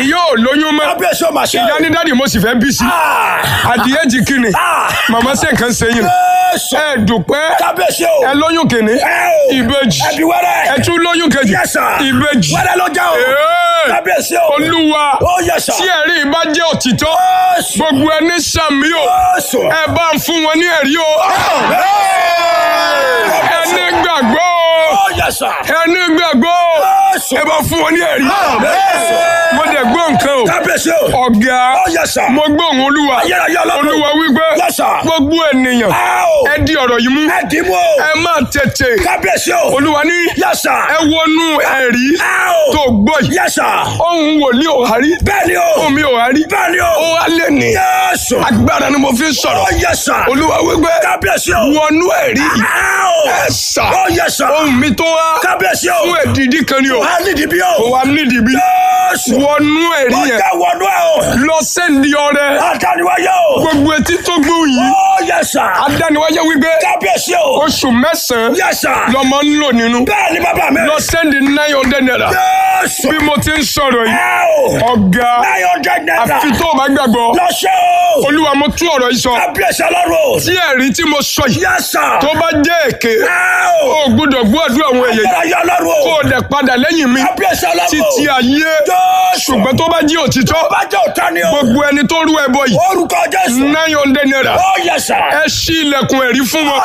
ìyá ò lóyún mọ́ kábíyèsí ò mà ṣe. ìyá ní dáàdì mo sì fẹ́ bí sí Ah. adìyẹ jì kìnnì Ah. màmá ṣe nǹkan ṣe yín Jésù. ẹ dùpẹ́ kábíyèsí o. ẹ lóyún kìnnì ẹ o. ìbejì ẹbí wẹ́rẹ́. ẹ tún lóyún kejì Yes, sir. ìbejì wẹ́rẹ́ ló já o. Ee. kábíyèsí o. olúwa ó yẹ sà. tí ẹ̀rí bá jẹ́ òtítọ́ Jésù. gbogbo ẹni sàmì o Jésù. ẹ bá ń fún wọn ní ẹ̀rí o ẹni gbàgbọ́ o ó yẹ sà. ẹni gbàgbọ́ o Jésù. ẹ bá fún wọn ní ẹ̀rí Jésù. mo dẹ̀ gbọ́ nǹkan o kábíyèsí o. ọ̀gá ó yẹ sà. mo gbọ́ òun olúwa ayérayé ọlọ́run. olúwa wípé Yes, sir. gbogbo ènìyàn ẹ o. ẹ di ọ̀rọ̀ yìí mú ẹ dì í mú o. ẹ má tètè kábíyèsí o. olúwa ní yẹ sà. ẹ wọnú ẹ̀rí ẹ o. tó gbọ́ yìí yẹ sà. ohun wòlíì ò hárí bẹ́ẹ̀ ni o. ohun mi ò hárí bẹ́ẹ̀ ni o. ó wá lè ní Jésù. agbára ni mo fi ń ó sọ̀rọ̀ yẹ sà. olúwa wípé kábíyèsí o. wọnú ẹ̀rí yìí ẹ o. ẹ sà ó yẹ sà. ohun mi tó wá kábíyèsí o. fún èdìdí kan ni o wà á nídìí bí kò o. wá nídìí bí Jésù. wọnú ẹ̀rí ó yẹn jẹ́ wọnú ẹ o. lọ sẹ́ndì ọrẹ Adániwáyé o. gbogbo etí tó gbóhùn yìí ó yẹ sà. adániwáyé wípé kábíyèsí o. oṣù mẹ́sàn-án yẹ sà. lọmọ ń lò nínú bẹ́ẹ̀ ni bàbá mi. lọ sẹ́ndì nine hundred naira Jésù. bí mo ti ń sọ̀rọ̀ yìí ẹ o. ọ̀gá nine hundred naira. àfi tó o bá gbàgbọ́ lọ ṣe o. olúwa mo tú ọ̀rọ̀ yìí sọ kábíyèsí ọlọ́run o. tí ẹ̀rí tí mo sọ yìí yẹ sà. tó bá jẹ́ èké ẹ o. o gbọ́dọ̀ gbọ́dọ̀ àwọn èèyàn yìí Ayérayé ọlọ́run o. kó o dẹ̀ padà lẹ́yìn mi kábíyèsí ọlọ́run o. títí ayé Jésù. ṣùgbọ́n tó bá jẹ́ òtítọ́ bá jẹ́ òtá ni o. gbogbo ẹni tó rú ẹbọ yìí orúkọ Jésù. nine hundred naira ó yẹ sà. ẹ ṣí ilẹ̀kùn ẹ̀rí fún wọn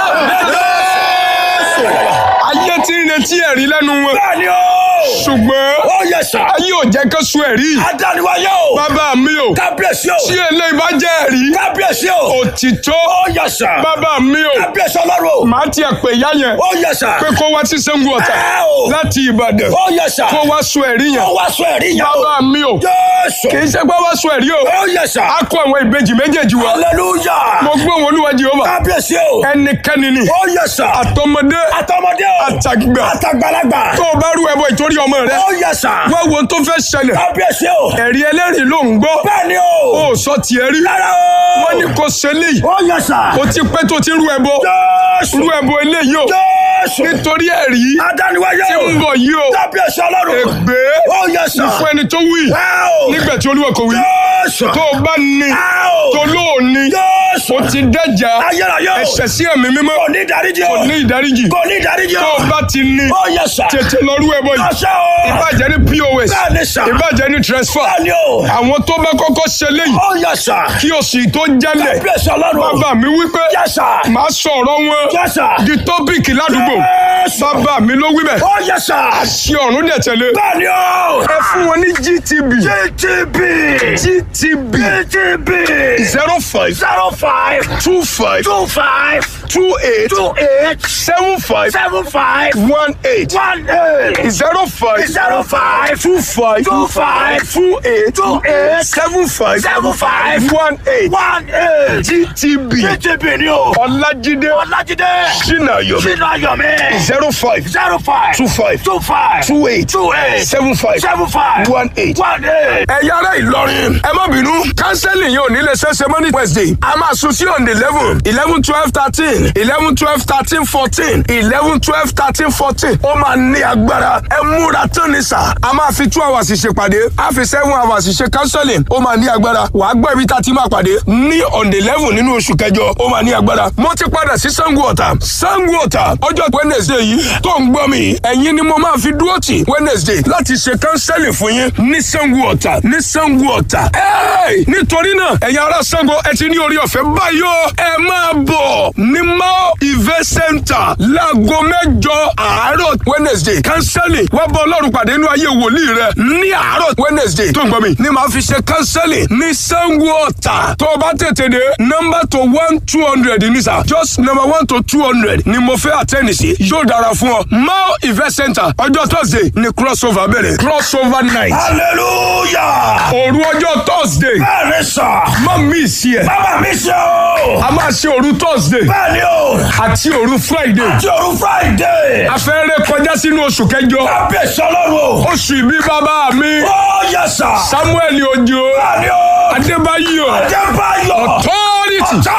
Jésù. ayé tí ń retí ẹ̀rí lẹ́nu wọn bẹ́ẹ̀ ni o. ṣùgbọ́n ó yẹ sà. ayé ò jẹ́ kó sún ẹ̀rí Adániwáyé o. bàbá mi ò kábíyèsí o. tí eléyìí bá jẹ́ ẹ̀rí kábíyèsí o. òtítọ́ ó yẹ sà. bàbá mi ò kábíyèsí ọlọ́run o. màá tiẹ̀ pè yá yẹn ó yẹ sà. pé kó wá sí Ṣàngó Ọ̀tà ẹ o. láti Ìbàdàn ó yẹ sà. kó wá sún ẹ̀rí yẹn ó wá sọ ẹ̀rí yẹn o. bàbá mi ò Jésù. kì í ṣe pé wá sún ẹ̀rí o ó yẹ sà. a kó àwọn ìbejì méjèèjì wa hallelujah. mo gbé wọn Olúwa Jèhófà kábíyèsí o. ẹnikẹ́ni ni ó yẹ sà. àtọmọdé àtọmọdé o. àtàgbà àtàgbàlagbà. tó o bá rú ẹbọ ìtorí ọmọ rẹ ó yẹ sà. wá wo ohun tó fẹ́ ṣẹlẹ̀ kábíyèsí o. ẹ̀rí ẹlẹ́rìí ló ń gbọ́ bẹ́ẹ̀ ni o. ó sọ tiẹ̀ rí rárá o. wọ́n ní kò ṣe léyìí ó yẹ sà. ó ti pẹ́ tó ti rú ẹbọ Jésù. rú ẹbọ eléyìí o Jésù. nítorí ẹ̀rí Adániwáyé tí o. ń bọ̀ yìí o kábíyèsí ọlọ́run. ègbé ó yẹ sà. fún ẹni tó wí ẹ o. nígbà tí Olúwa kò wí Jésù. tó o bá ní ẹ o. tó lóò ní Jésù. o ti dẹ́jà ayérayé o. ẹ̀ṣẹ̀ sí ẹ̀mí mímọ́ kò ní ìdáríjì o. kò ní ìdáríjì kò ní ìdáríjì o. tó o bá ti ní ó yẹ sà. tètè lọ rú ẹbọ yìí ọṣẹ o. ìbàjẹ́ ní POS bẹ́ẹ̀ ni sà. ìbàjẹ́ ní transfer bẹ́ẹ̀ ni o. àwọn tó bá kọ́kọ́ ṣe léyìí ó yẹ sà. kí oṣù tó jálẹ̀ kábíyèsí ọlọ́run. bàbá mi wípé yẹ sà. màá sọ̀rọ̀ wọn yẹ sà. di tọ́pìkì ládùúgbò Jésù. bàbá mi ló wí bẹ́ẹ̀ ó yẹ sà. ṣé ọ̀run dẹ̀ tẹ̀lé bẹ́ẹ̀ ni o. ẹ fún wọn ní GTB GTB. GTB GTB. zero five zero five two five two five two eight two eight seven five seven five one eight one eight zero five zero five two five two five two eight two eight seven five seven five one eight one eight. GTB GTB ni o. Ọlájídé Ọlájídé. Ṣínàyọ̀ Sínú Ayọ̀mí. zero five zero five two five two five two eight two eight seven five seven five one eight. one eight. ẹ̀yà ara Ìlọrin ẹ má bínú kánsẹ́lì yóò nílé ṣẹ́ṣẹ́ mọ́ ní Wednesday a máa sùn sí on the eleven eleven twelve thirteen eleven twelve thirteen fourteen eleven twelve thirteen fourteen ó máa ní agbára ẹ múra tán ní sà a máa fi two hours ṣèpàdé a fi seven hours ṣe counseling ó máa ní agbára wàá gbọ́ ibi tá a ti máa pàdé ní on the eleven nínú oṣù kẹjọ ó máa ní agbára mo ti padà sí Sango Ọ̀tà Sango Ọ̀tà ọjọ́ Wednesday yìí tó ń gbọ́ mi ẹ̀yin ni mo máa fi dúró tì Wednesday láti ṣe counseling fún yín ní Sango Ọ̀tà ní Sango Ọ̀tà Hey! nítorí náà ẹ̀yin ará Sango ẹ ti ní orí ọ̀fẹ́ báyìí o ẹ máa bọ̀ ní Mao Event Center láago mẹ́jọ àárọ̀ Wednesday counseling wá bọ́ ọlọ́run pàdé inú ayé wòlíì rẹ ní àárọ̀ Wednesday tó ń gbọ́ mi ní màá fi ṣe counseling ní Sango Ọ̀tà tó o bá tètè dé number to one two hundred ní sà just number one to two hundred ni mo fẹ́ àtẹ́ni sí yóò dára fún ọ Mao Event Center ọjọ́ Thursday ni crossover bẹ̀rẹ̀ crossover night hallelujah. òru ọjọ́ Thursday bẹ́ẹ̀ ni sà. má mi sí ẹ bàbá mi ṣe o. a máa ṣe òru Thursday bẹ́ẹ̀ ni o. àti òru Friday àti òru friday. afẹ́rẹ́ kọjá sínú oṣù kẹjọ kábíyèsí ọlọ́run o. oṣù ìbí bàbá mi ó yẹ sà. Samuel Ojo bẹ́ẹ̀ ni o. Adébáyọ̀ Adébáyọ̀. authority authority.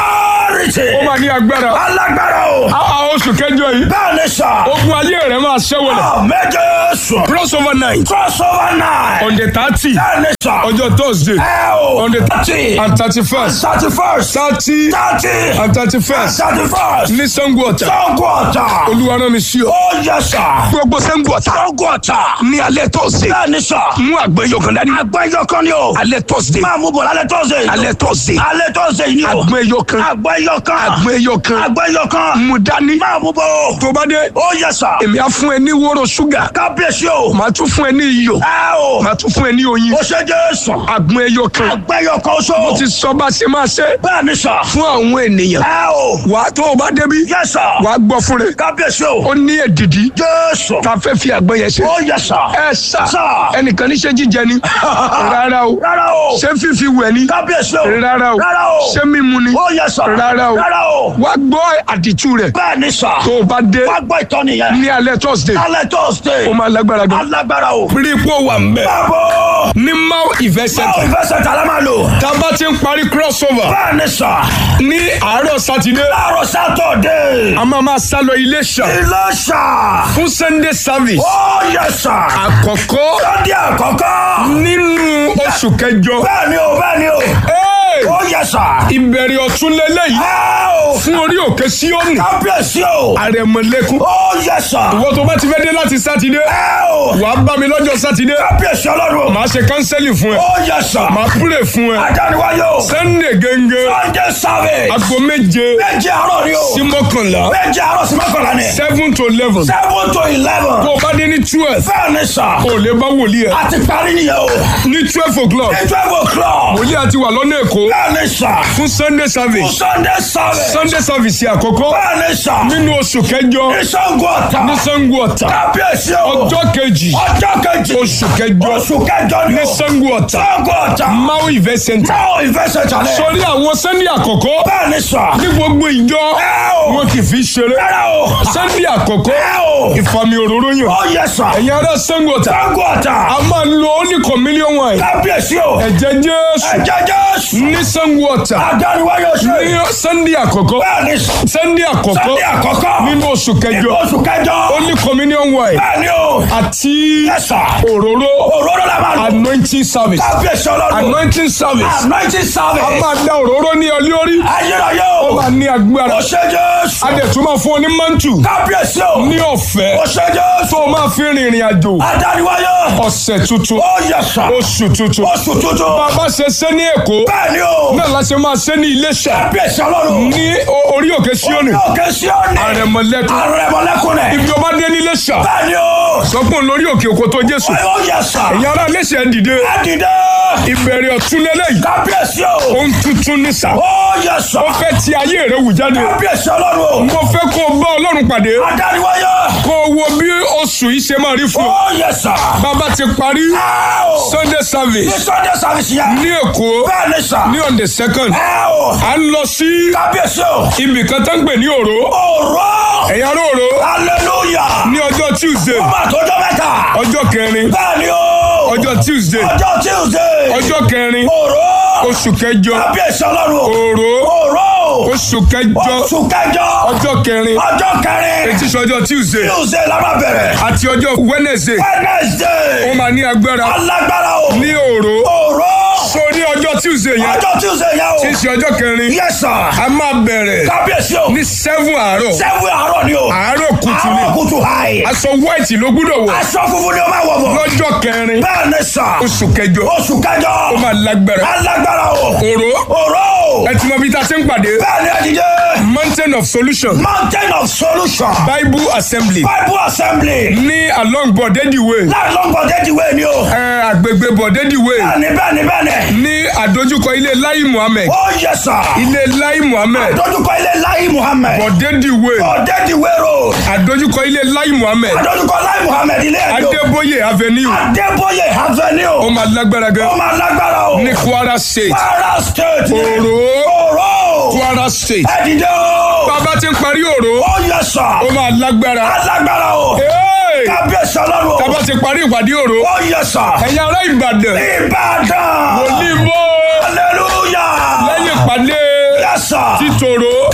authority. ó máa ní agbára alágbára o. a oṣù kẹjọ yìí bẹ́ẹ̀ ni sà. ogun ayé rẹ máa ṣẹ́wọ̀lẹ̀ ọ̀ méje sùn. crossover night crossover night. on the thirty bẹ́ẹ̀ ni sà. ọjọ́ thursday ẹ o. on the thirty. and thirty first thirty first. thirty thirty. and thirty first thirty first. ní sango ọ̀tà sango ọ̀tà. olúwa rán mi sí ọ. ó yẹ sà. gbogbo sango ọ̀tà sango ọ̀tà. ní alẹ́ thursday bẹ́ẹ̀ ni sà. mú àgbẹ̀yọ̀ kan dání àgbẹ̀yọ kan ni o. alẹ́ thursday máa mú bọ̀ lálẹ́ tọ́sẹ̀. alẹ́ thursday alẹ́ tọ́sẹ̀ ni o. àgbẹ̀yọ̀ kan àgbẹ̀yọ kan. àgbẹ̀yọ̀ kan àgbẹ̀yọ kan. mú dání máa mú bọ̀ o. tó bá dé ó yẹ sà. èmi á fún ẹ ní wóró ṣúgà kábíyèsí o. màá tún fún ẹ ní iyọ̀ ẹ o. màá tún fún ẹ ní oyin ó ṣe jésù. àgbẹ̀yọ̀ kan àgbẹ̀yọ kan so. mo ti sọ bá ṣe máa ṣe bẹ́ẹ̀ ni sà. fún àwọn ènìyàn ẹ o. wà á tó o bá débi yẹ sà. wà á gbọ́ fún rẹ kábíyèsí o. ó ní èdìdí jésù. tá a fẹ́ fi àgbẹ̀yẹ ṣe ó yẹ sà. ẹ sà Sà. ẹnìkan ní ṣe jíjẹ ni rárá o rárá o. ṣé fífi wẹ̀ ni kábíyèsí o. rárá o rárá o. ṣé mímu ni ó yẹ sà. rárá o rárá o. wà á gbọ́ àdìtú rẹ̀ bẹ́ẹ̀ ni sà. tó o bá dé wá gbọ́ ìtọ́ni yẹn. ní alẹ́ thursday alẹ́ tọ́sẹ̀. ó máa lágbára gan. alágbára o. rí ipò wà ń bẹ̀. báwo. ní mau event báwo center ìfẹsẹ̀ tà lámà lò. tá a bá ti ń parí crossover bẹ́ẹ̀ ni sà. ní àárọ̀ sátidé láàárọ̀ sátọ̀dé. a máa máa sá lọ Iléṣà ilé sà. fún sunday service ó yẹ sà. àkọ́kọ́ lọ́dí àkọ́kọ́. nínú oṣù kẹjọ. bẹ́ẹ̀ ni o bẹ́ẹ̀ ni o. Hey! ó yẹ sà. ìbẹ̀rẹ̀ ọ̀tún lélẹ́yìí ẹ o. fún orí òkè síọ́nù kábíyèsí o. àrẹ̀mọ̀lẹ́kùn. ó yẹ sà. ìwọ tó bá ti fẹ́ dé láti sátidé ẹ o. wàá bá mi lọ́jọ́ sátidé kábíyèsí ọlọ́run. màá ṣe kánsẹ́lì fún ẹ ó yẹ sà. màá púrè fún ẹ adániwáyé o. sunday gẹ́gẹ́ sunday service. aago méje méje àárọ̀ ni o. sí mọ́kànlá méje àárọ̀ sí mọ́kànlá ni. seven to eleven seven to eleven. tó o bá dé ní twelve bẹ́ẹ̀ ni sà. o lè bá wòlíì ẹ a ti parí nìyẹn o. ní twelve o'clock ní twelve o'clock. wòlíì àti wà lọ́nà èkó bẹ́ẹ̀ ni sà. fún sunday service sunday service. sunday service àkọ́kọ́ bẹ́ẹ̀ ni sà. nínú oṣù kẹjọ ní sango ọ̀tà. ní sango ọ̀tà kábíyèsí o. ọjọ́ kejì ọjọ́ kejì. oṣù kẹjọ oṣù kẹjọ ni ní o. sango ọ̀tà sango ọ̀tà. mau event center báwo ìfẹsẹ̀ jalè. sórí àwọn sunday àkọ́kọ́ bẹ́ẹ̀ ni sà. ní gbogbo ìjọ ẹ o. wọn kì í fi ṣeré rárá o. sunday àkọ́kọ́ ẹ o. ìfàmì òróró yàn ó yẹ sà. ẹ̀yin ará sango ọ̀tà sango ọ̀tà. a máa lo only communion wine kábíyèsí o. ẹ̀jẹ̀ jésù ẹ̀jẹ̀ jésù. ní sango ọ̀tà adániwáyé oṣù. ní sunday àkọ́kọ́ bẹ́ẹ̀ ni sà. sunday àkọ́kọ́ sunday àkọ́kọ́. nínú oṣù kẹjọ oṣù kẹjọ. only communion wine bẹ́ẹ̀ ni o. àti yẹ sà. òróró òróró la máa lò. anointing service kábíyèsí ọlọ́run. anointing service anointing a service. máa da òróró ní ọ lórí ayérayé ó o. máa ní agbára ó ṣe jésù. a dẹ̀ tún máa fún ọ ní mantu kábíyèsí o. ní ọ̀fẹ́ ó ṣe jésù. tó o máa fi rìnrìn àjò adániwáyé. ọ̀sẹ̀ tuntun ó yẹ sà. oṣù tuntun oṣù tuntun. bàbá ṣe ṣe ní èkó bẹ́ẹ̀ ni o. náà la ṣe máa ṣe ní iléṣà kábíyèsí ọlọ́run. ní o- orí òkè síọ́nì òkè síọ́nì. àrẹ̀mọ̀lẹ́kùn àrẹ̀mọ̀lẹ́kùnrin. ibi ọba dé ní iléṣà bẹ́ẹ̀ ni o. sọpọ̀ lórí òkè òkò tó jésù ó yẹ sà. ẹ̀yin ará iléṣà ẹ̀ dìde ẹ dìde. ìbẹ̀rẹ̀ ọ̀tún lélẹ́yìí kábíyèsí o. ohun tuntun ní sà ó yẹ sà. ó fẹ́ ti ayé rẹ̀ wù jáde kábíyèsí ọlọ́run. mo fẹ́ kó o bá ọlọ́run pàdé adániwáyé. kó o wo bí oṣù yìí ṣe máa rí fún ọ ó yẹ sà. bàbá ti parí ẹ o. sunday ní service sunday service yẹn. ní èkó bẹ́ẹ̀ ni sà. ní on the second ẹ o. à ń lọ sí kábíyèsí o. ibì kan tó ń pè ní òró òró. ẹ̀yà òró hallelujah. ní ọjọ́ tuesday ọba àtọ́jọ́ mẹ́ta. ọjọ́ kẹrin bẹ́ẹ̀ ni o. ọjọ́ tuesday ọjọ́ tuesday. ọjọ́ kẹrin òró. oṣù kẹjọ kábíyèsí ọlọ́run. òró òró. oṣù kẹjọ oṣù kẹjọ. ọjọ́ kẹrin ọjọ́ kẹrin. etí sọjọ́ tuesday tuesday la máa bẹ̀rẹ̀. àti ọjọ́ wednesday ó wednesday. máa ní agbára alágbára o. ní òró òró. so ní ọjọ́ tuesday yẹn ọjọ́ tuesday yẹn o. tí í ṣe ọjọ́ kẹrin yes sir. a máa bẹ̀rẹ̀ kábíyèsí o. ní seven àárọ̀ sẹ́wọ̀n àárọ̀ ni o. àárọ̀ kùtù ni àárọ̀ kùtù hàì. aṣọ white ló gbúdọ̀ wọ̀ aṣọ funfun ni o máa wọ̀ bọ̀. lọ́jọ́ kẹrin bẹ́ẹ̀ ni sà. oṣù kẹjọ oṣù kẹjọ. ó máa lágbára alágbára o. òró òró. ẹ ti mọ bí ta ṣe ń pàdé bẹ́ẹ̀ ni ẹ̀dídé. mountain of solution mountain of solution. bible assembly bible assembly. ní along bọ̀dẹ́dì way láì lọ́gbọ̀n déjì wé ni o. ẹ, àgbègbè bọ̀dẹ́dì way bẹ́ẹ̀ ni bẹ́ẹ̀ ni bẹ́ẹ̀ ni. ní àdójúkọ ilé lai muhammed ó yẹ sà. ilé lai muhammed dójúkọ ilé láì muhammed. bọ̀dẹ́dì way ọ̀dẹ́dì wé road. àdójúkọ ilé lai muhammed dójúkọ láì muhammed ilé ẹjọ́. adébóyè avenue adébóyè ó avenue. máa lágbára ó gan máa lágbára o. ní kwara state kwara state. òró òró. kwara state ẹ̀dídé o. bàbá ti ń parí òró ó yẹ sà. ó máa lágbára alágbára o. Hey! kábíyèsí ọlọ́run o. bàbá ti parí ìpàdé òró ó yẹ sà. ẹ̀yin ará ìbàdàn ìbàdàn. oníbó hallelujah. lẹ́yìn ìpàdé yẹ sà. títòrò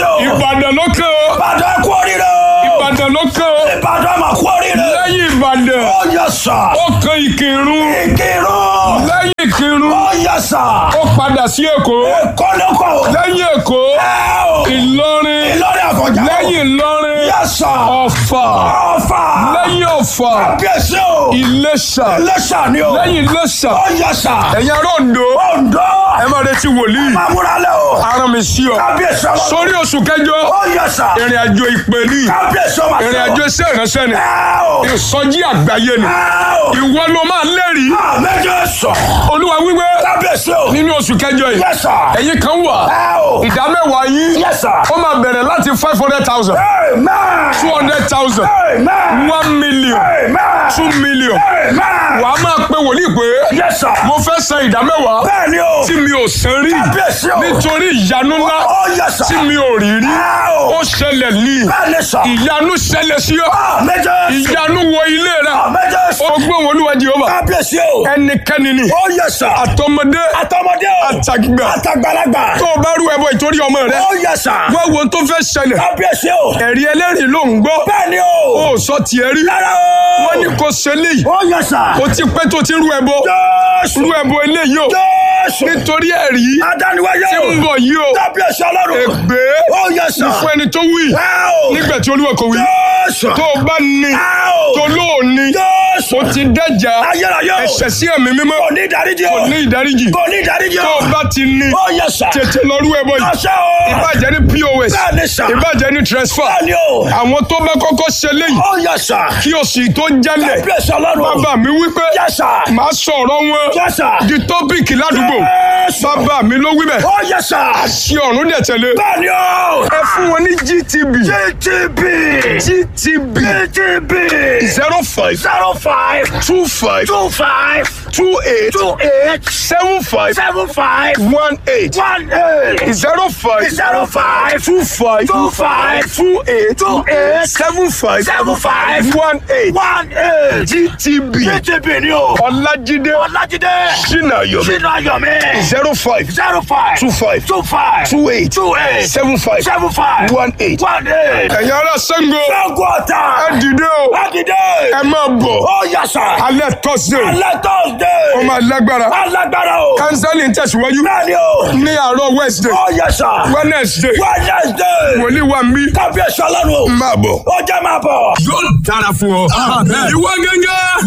o. ìbàdàn ló kàn ó Ìbàdàn kú oríire o. ìbàdàn ló kàn ó Ìbàdàn mà kú oríire. lẹ́yìn ìbàdàn Ó yẹ sà. ó kan ìkírun Ìkírun. lẹ́yìn ìkírun Ó yẹ sà. ó padà sí èkó Èkó ló kọ̀ o. lẹ́yìn èkó Ẹ o. ìlọrin Ìlọrin àfọ̀njá o. lẹ́yìn ìlọrin Yẹ sà. ọ̀fà Ọ̀fà. lẹ́yìn ọ̀fà Kábíyèsí o. ìlẹ̀ṣà Iléṣà ni o. lẹ́yìn ìlẹ̀ṣà Ó yẹ sà. ẹ̀yin ará Oǹdó Oǹdó. ẹ máa retí wòlíì Máa múra lẹ̀ o. ara mi sí ọ Kábíyèsí ọlọ́run. sórí oṣù kẹjọ Ó yẹ sà. ìrìn àjò ìpè ní Kábíyèsí ọmọ àti ìrìn àjò iṣẹ́ ìránṣẹ́ ni Ẹ o. ìsọjí àgbáyé ni Ẹ o. ìwọ ló máa lẹ́rìí Méje sọ. olúwa wíwé Kábíyèsí o. nínú oṣù kẹjọ yìí Yes sir. ẹ̀yin kan wà Ẹ o. ìdá mẹ́wàá yín Yes sir. ó máa bẹ̀rẹ̀ láti five hundred thousand Amen. two hundred thousand Amen. one million Amen. two million Amen. wà á máa pe wòlíì pé Yes sir. mo fẹ́ san ìdá mẹ́wàá Bẹ́ẹ̀ni o. tí mi ò san rí Kábíyèsí o. nítorí ìyanu ńlá Ó yes sir. tí mi ò rí rí Ẹ o. ó ṣẹlẹ̀ ní Bẹ́ẹ̀ni sọ. ìyanu ṣẹlẹ̀ sí ọ Méje sọ. ìyanu wọ ilé rẹ Méje sọ. ọgbọ́n olúwa jehova Kábíyèsí o. ẹnikẹ́ni ni Ó yes sir. àtọmọdé Àtọmọdé o. àtàgbà Àtàgbàlagbà. tó o bá rú ẹbọ ìtorí ọmọ rẹ Ó yes sir. wọ́n wo ohun tó fẹ́ ṣẹlẹ̀ Kábíyèsí o. ẹ̀rí ẹlẹ́rìí ló ń gbọ́ Bẹ́ẹ̀ni o. ó sọ tiẹ̀ rí Rárá o. wọ́n ní kò ṣe léyìí Ó yes sir. ó ti pẹ́ tó ti rú ẹbọ Jésù. rú ẹbọ eléyìí o Jésù. nítorí ẹ̀rí Adániwáyé tí o. ń bọ̀ yìí o Kábíyèsí ọlọ́run. ègbé Ó yes sir. fún ẹni tó wí Ẹ o. nígbà tí olúwa kò wí Jésù. tó o bá ní Ẹ o. tó lóòní Jésù. o ti dẹ́jà Ayérayé o. ẹ̀ṣẹ̀ sí ẹ̀mí mímọ́ Kò ní ìdáríjì o. kò ní ìdáríjì Kò ní ìdáríjì tó o. o bá ti ní Ó yẹ sà. tètè lọ rú ẹbọ yìí Ọṣẹ́ o. ìbàjẹ́ ní pos Bẹ́ẹ̀ni sà. ìbàjẹ́ ní transfer Bẹ́ẹ̀ni o. àwọn tó bá kọ́kọ́ ṣe léyìí Ó yẹ sà. kí oṣù yìí tó jálẹ̀ Kábíyèsí ọlọ́run. bàbá mi wípé Yẹ sà. màá sọ̀rọ̀ wọn Yẹ sà. di tọ́pìkì ládùúgbò Jésù. bàbá mi ló wí bẹ́ẹ̀ Ó yẹ sà. ṣé ọ̀run dẹ̀ tẹ̀lé Bẹ́ẹ̀ni o. ẹ fún wọn ní gtb GTB. gtb GTB. zero five Zero five. two five Two five. two eight Two eight. seven five Seven five. one eight One eight. zero five Zero five. two five Two five. two eight Two eight. seven five Seven five. one eight One eight. gtb GTB ni o. ọlájídé Ọlájídé. sinayomi Sínú ayọ̀mí. zero five Zero five. two five Two five. two eight Two eight. seven five Seven five. one eight. One eight. ẹ̀yin ará Ṣàngó Ṣàngó ọ̀tá. ẹ dìde o Lágídé. ẹ máa bọ̀ Ó yẹ sà. alẹ́ tọ́sídẹ̀ẹ́ Alẹ́ tọ́sídẹ̀. ó máa lágbára Alágbára o. kánsẹ́lì ń tẹ̀síwájú Bẹ́ẹ̀ni o. ní àárọ̀ wednesday Ó yẹ sà. wednesday Wednesday. wòlíì wa ń bí Kábíyèsí ọlọ́run. máa bọ̀. Ó jẹ́ máa bọ̀. yóò dára fún ọ. ìwọ gẹ́gẹ́.